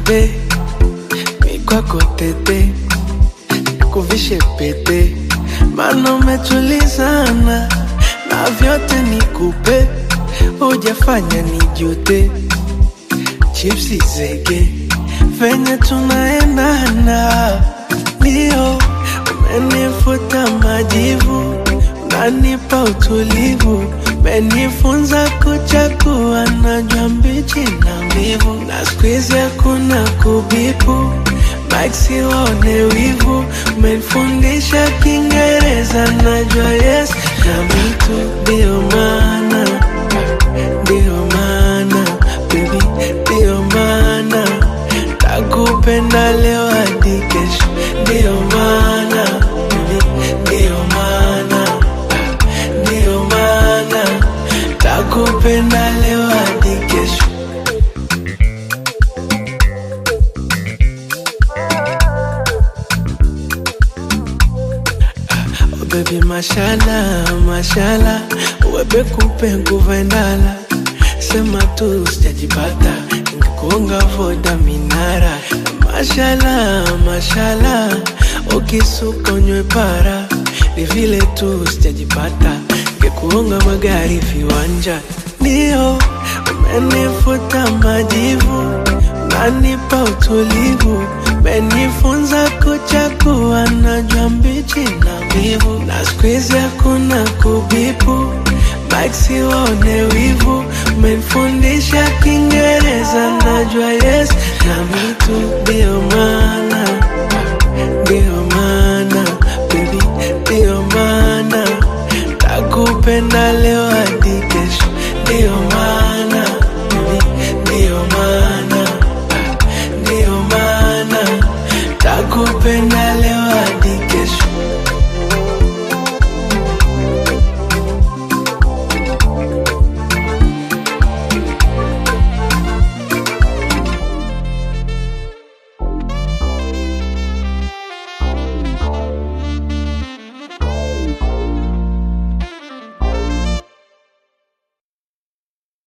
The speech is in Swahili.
bebe mikwako tete kuvishe pete mana umetulizana na vyote nikupe hujafanya nijute chipsi zege venye tunaendana ndio umenifuta majivu unanipa utulivu umenifunza kuchakua najua mbichi na mbivu na skuizi hakuna kubipu maksi waone wivu umenifundisha kiingereza najua yes na mitu ndio maana ndio maana baby ndio maana takupenda leo hadi kesho ndio maana baby ndio maana ndio maana takupenda leo hadi kesho Oh baby mashala mashala webe kupe nguvu endala sema tu sijajipata ngekuonga voda minara mashala mashala ukisuka unywe para ni vile tu sijajipata ngekuonga magari viwanja ndio umenifuta majivu unanipa utulivu umenifunza kuchakua najua mbichi na mbivu na skuizi hakuna kubipu maksi waone wivu umenifundisha kiingereza najua yes na mitu ndio maana ndio maana baby ndio maana takupenda leo hadi kesho ndio maana baby ndio maana ndio maana takupenda leo